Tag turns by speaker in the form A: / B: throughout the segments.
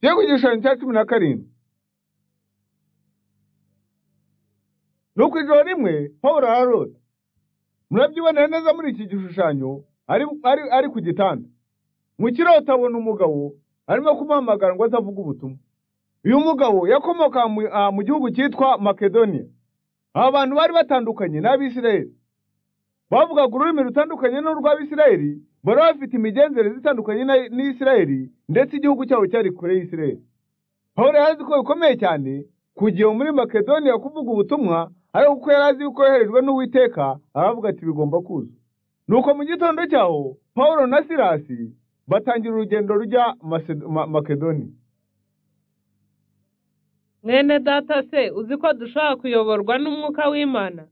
A: Tujye ku gishushanyo cya cumi na karindwi. Nuko ijoro rimwe Pawulo ararota. Murabyibonera neza muri iki gishushanyo ari, ari, ari ku gitanda. Mu kirota abona umugabo arimo kumuhamagara ngo atavuga ubutumwa. Uyu mugabo yakomoka mu, ah, mu gihugu cyitwa Makedoniya. Aba bantu bari batandukanye n'Abisirayeli. Bavugaga ururimi rutandukanye n'urw'Abisirayeli, bari bafite imigenzereze itandukanye na- n'Isirayeli, ndetse igihugu cyabo cyari kure y'Isirayeli. Pawulo yari azi ko bikomeye cyane kugira muri Makedoniya kuvuga ubutumwa, ariko kuko yari azi yuko yoherejwe n'Uwiteka, aravuga ati bigomba kuza. Nuko mu gitondo cyaho, Pawulo na Silasi batangira urugendo rujya Macedo- Ma- Makedoniya.
B: mwene data se uzi ko dushobora kuyoborwa n'umwuka w'imana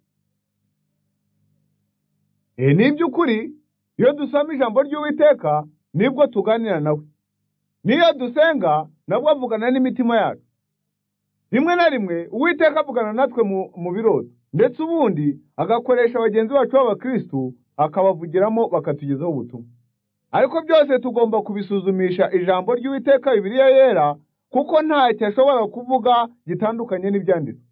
A: E, ni iby'ukuri iyo dusoma ijambo ry'Uwiteka nibwo tuganira nawe. N'iyo dusenga nabwo avugana n'imitima yacu. Rimwe na rimwe Uwiteka avugana natwe mu, mu birori ndetse ubundi agakoresha bagenzi bacu b'abakristu akabavugiramo bakatugezaho ubutumwa. Ariko byose tugomba kubisuzumisha ijambo ry'Uwiteka Bibiliya yera kuko ntacyo ashobora kuvuga gitandukanye n'ibyanditswe.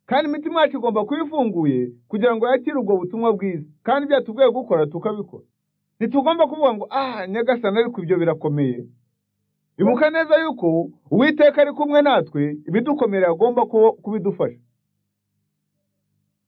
A: kandi imitima yacu igomba kuba ifunguye kugira ngo yakire ubwo butumwa bwiza kandi ibyo yatubwiye gukora tukabikora ntitugomba kuvuga ngo ah nyagasani ariko ibyo birakomeye ibuka neza yuko uwiteka ari kumwe natwe ibidukomera agomba ku- kubidufasha